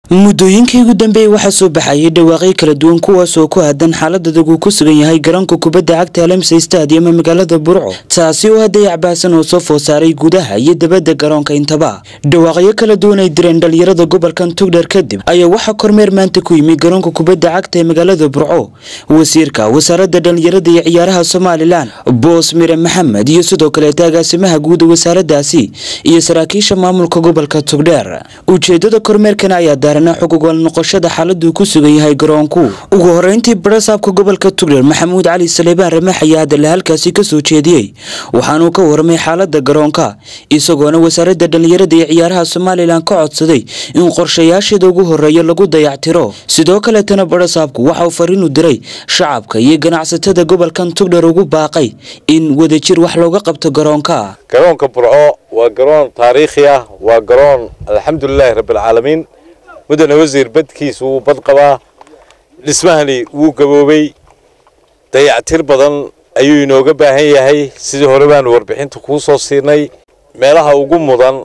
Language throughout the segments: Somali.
muddooyinkii ugu dambeeyey waxaa soo baxayay dhawaaqyo kala duwan kuwaas oo ku aadan xaaladadag uu ku sugan yahay garoonka kubadda cagta alamsa stadium ee magaalada burco taasi oo hadday acbaasan oo soo food saaray gudaha iyo dabadda garoonka intaba dhawaaqyo kala duwan ay direen dhalinyarada gobolkan tugdher kadib ayaa waxaa kormeer maanta ku yimi garoonka kubadda cagta ee magaalada burco wasiirka wasaaradda dhalinyarada iyo ciyaaraha somalilan boos mire maxamed iyo sidoo kaleeta agaasimaha guud wasaaraddaasi iyo saraakiisha maamulka gobolka tugdheer ujeedada kormeerkan ayaa daarana xog ogaal noqoshada xaaladuu ku sugan yahay garoonku ugu horeyntii barasaabka gobolka tugdheer maxamuud cali saleebaan ramax ayaa hadalla halkaasi kasoo jeediyey waxaanuu ka warramay xaalada garoonka isagoona wasaaradda dhalinyarada iyo ciyaaraha somalilan ka codsaday in qorshayaasheeda ugu horeeya lagu dayactiro sidoo kaleetana barasaabku waxa uu fariinu diray shacabka iyo ganacsatada gobolkan tugdheer ugu baaqay in wadajir wax looga qabto garoonka garoonka burco waa garoon taariikhi ah waa garoon alxamdulilaahi rabbilcaalamiin mudane wasiir badkiisa wuu bad qabaa dhismahani wuu gaboobay dayactir badan ayuu inooga baahan yahay sidii hore baanu warbixinta kuu soo siinay meelaha ugu mudan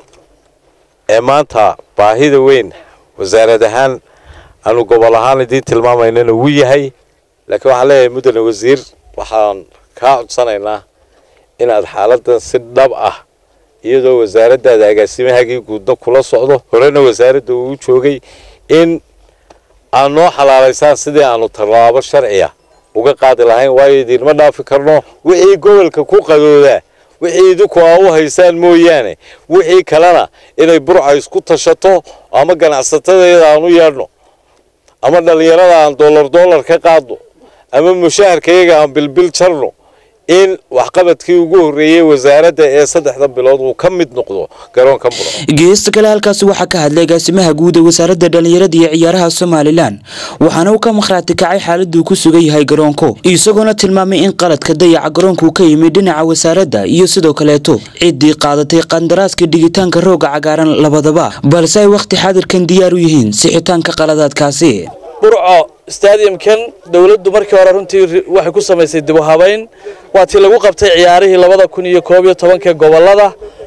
ee maanta baahida weyn wasaarad ahaan aanu gobol ahaan idiin tilmaamaynana wuu yahay laakiin waxaan leeyahay mudane wasiir waxaan kaa codsanaynaa inaad xaaladan si dhab ah iyadoo wasaaraddaada agaasimahaagii guudna kula socdo horena wasaaradda uu joogay in aad noo xalaalaysaan sidii aanu tallaabo sharciya uga qaadi lahayn waayo idiinma dhaafi karno wixii gobolka ku qadoodaa wixii idinku aa u haysaan mooyaane wixii kalena inay burca isku tashato ama ganacsatadeeda aan u yeedhno ama dhallinyarada aan dollar dollar ka qaadno ama mushaharkayaga aan bilbil jarno in waxqabadkii ugu horreeyey wasaaradda ee saddexda bilood uu ka mid noqdo garoonka burco geesta kale halkaasi waxaa ka hadlay agaasimaha guud ee wasaaradda dhalinyarada iyo ciyaaraha somalilan waxaana uu ka makhraati kacay xaaladuu ku sugan yahay garoonku isagoona tilmaamay in qaladka dayaca garoonku ka yimid dhinaca wasaaradda iyo sidoo kaleeto ciddii qaadatay qandaraaska dhigitaanka rooga cagaaran labadaba balse ay wakhti xaadirkan diyaar u yihiin sixitaanka qaladaadkaasi burco stadiumkan dowladdu markii hore runtii waxay ku samaysay dib u habayn waa tii lagu qabtay ciyaarihii labada kun iyo koob iyo tobanka gobolada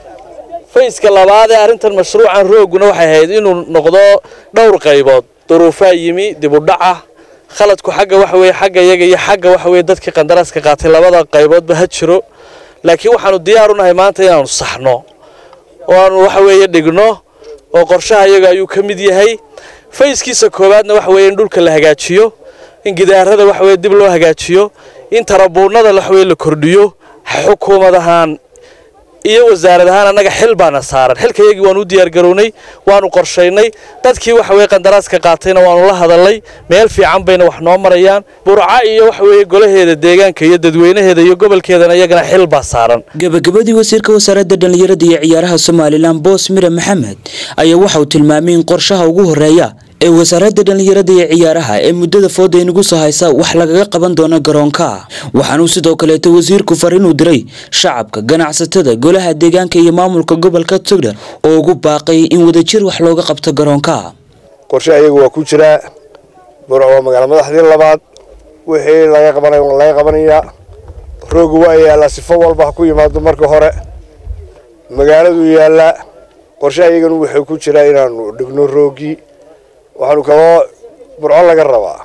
fayska labaad ee arrintan mashruucan rooguna waxay ahayd inuu noqdo dhowr qaybood duruufaa yimi dib u dhaca khaladku xagga waxa weye xagga iyaga iyo xagga waxa weye dadkii qandaraaska qaatay labada qayboodba ha jiro laakiin waxaanu diyaar u nahay maanta inaanu saxno oo aanu waxa weeye dhigno oo qorshaha iyaga ayuu ka mid yahay fayskiisa koowaadna waxa weeye in dhulka la hagaajiyo in gidaarada waxa weye dib loo hagaajiyo in tarabuunada waxa weye la kordhiyo xukuumad ahaan iyo wasaarad ahaan annaga xil baana saaran xilka iyagii waanu u diyaargarownay waanu qorshaynay dadkii waxa weye qandaraaska qaatayna waanu la hadalnay meel fiican bayna wax noo marayaan burca iyo waxa weeye golaheeda deegaanka iyo dadweynaheeda iyo gobolkeedana iyagana xil baa saaran gabagabadii wasiirka wasaaradda dhalinyarada iyo ciyaaraha somalilan boos mire maxamed ayaa waxa uu tilmaamay in qorshaha ugu horeeya ee wasaaradda dhalinyarada iyo ciyaaraha ee muddada fooda inagu soo haysa wax lagaga qaban doono garoonka waxaanuu sidoo kaleeto wasiirku fariinuu diray shacabka ganacsatada golaha deegaanka iyo maamulka gobolka tugdher oo ugu baaqay in wadajir wax looga qabto garoonka qorshe ayagu waa ku jiraa burco waa magaalo madaxdii labaad wixii laga qabanay waa laga qabanayaa roogu waa yaallaa sifo walba ha ku yimaado marka hore magaaladuu yaallaa qorshe ayaganu wuxuu ku jiraa inaanu dhigno roogii waxaanu kaloo burco laga rabaa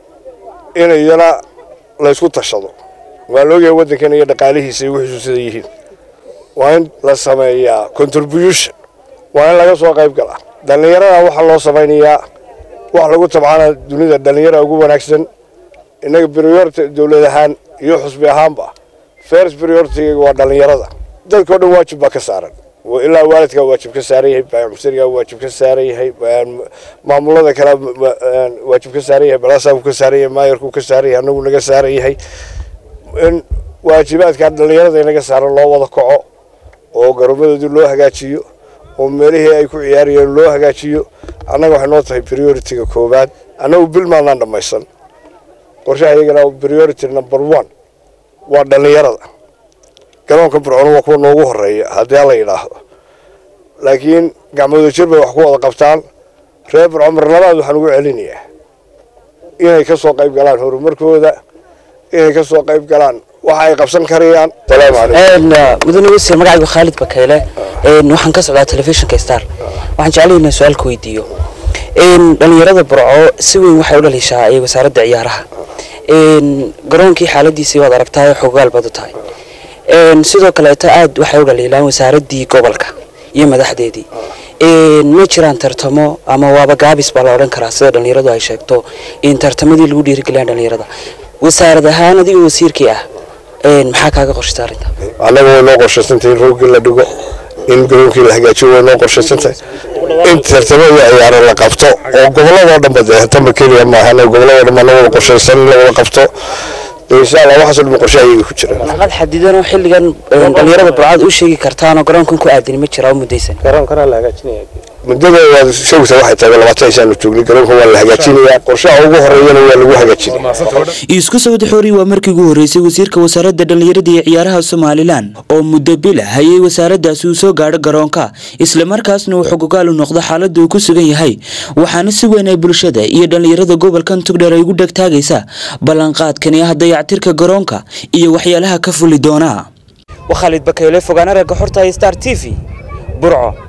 in iyana laysku tashado waa laogyahay waddankan iyo dhaqaalihiisa iyo wixiisu sida yihiin waa in la sameeyaa contribution waa in laga soo qayb galaa dhallinyarada waxaa loo samaynayaa wax lagu tabcana dunida dhallinyara ugu wanaagsan innaga priority dowlad ahaan iyo xusbi ahaanba first priority waa dhallinyarada dadkao dhan waajib baa ka saaran ilaa waalidkaa waajib ka saaran yahay baamsarigaa waajib ka saaran yahay maamulada kale waajib ka saaran yahay balaasaabku ka saaran yahay maayarku ka saaran yahay anagu naga saaran yahay in waajibaadkaa dhallinyarada inaga saaran loo wada kaco oo garoomadoodii loo hagaajiyo oo meelihii ay ku ciyaarayeen loo hagaajiyo annaga waxay noo tahay priority-ga koowaad annagu bil maadnaan dhammaysan qorshaha iyagana priority number one waa dhallinyarada garoonka burcona waa kuwa noogu horeeya haddii ala yidhaahdo laakiin gacmooda jir bay wax ku wada qabtaan reer burco mar labaad waxaan ugu celinayaa inay ka soo qayb galaan horumarkooda inay ka soo qayb galaan waxa ay qabsan karayaan salaamu calaykum mudane wasiir magacaygu khaalid bakayle waxaan ka socdaa telefishinka star waxaan jeclay inaan su-aal ka weydiiyo dhalinyarada burco si weyn waxay u dhaliishaa ee wasaaradda ciyaaraha garoonkii xaaladiisii waad aragtaay xogaal baad u tahay sidoo kaleeto aad waxay u dhaliilaan wasaaraddii gobolka iyo madaxdeedii ma jiraan tartamo ama waaba gaabis baa la odhan karaa sida dhalinyaradu ay sheegto in tartamadii lagu dhiirigeliyaan dhalinyarada wasaarad ahaan adigoo wasiirkii ah maxaa kaaga qorshata arrinta annaga way noo qorshaysantahay in roogii la dhigo in garoonkii la hagaajiyo way noo qorshaysantahay in tartamo iyo ciyaaro la qabto oo gobolladoo dhanba dee tamba keliya maahan gobolladoo dhan baa la wada qorshaysan in la wada qabto insha allah waxaasoo dhan qorshe ayaga ku jira warqad xadidan oo xilligan dhalinyarada burcad u sheegi kartaan oo garoonkan ku aadani ma jira oo mudaysan muddada waad sheegaysaa waxay tahay labaatan isaanu joognay garoonka waa la hagaajinayaa qorshaha ugu horeeyana waa lagu hagaajinaya isku sawad xoori waa markii ugu horreysay wasiirka wasaaradda dhallinyarada iyo ciyaaraha somalilan oo muddo bila hayay wasaaraddaasi uu soo gaadho garoonka islamarkaasna uu xogogaal u noqdo xaaladda uu ku sugan yahay waxaana si weyn ay bulshada iyo dhallinyarada gobolkan tugdheer ay ugu dhegtaagaysa ballanqaadkani ah dayactirka garoonka iyo waxyaalaha ka fuli doona waa khaalid bakayle fogaana ragga xorta star t v burco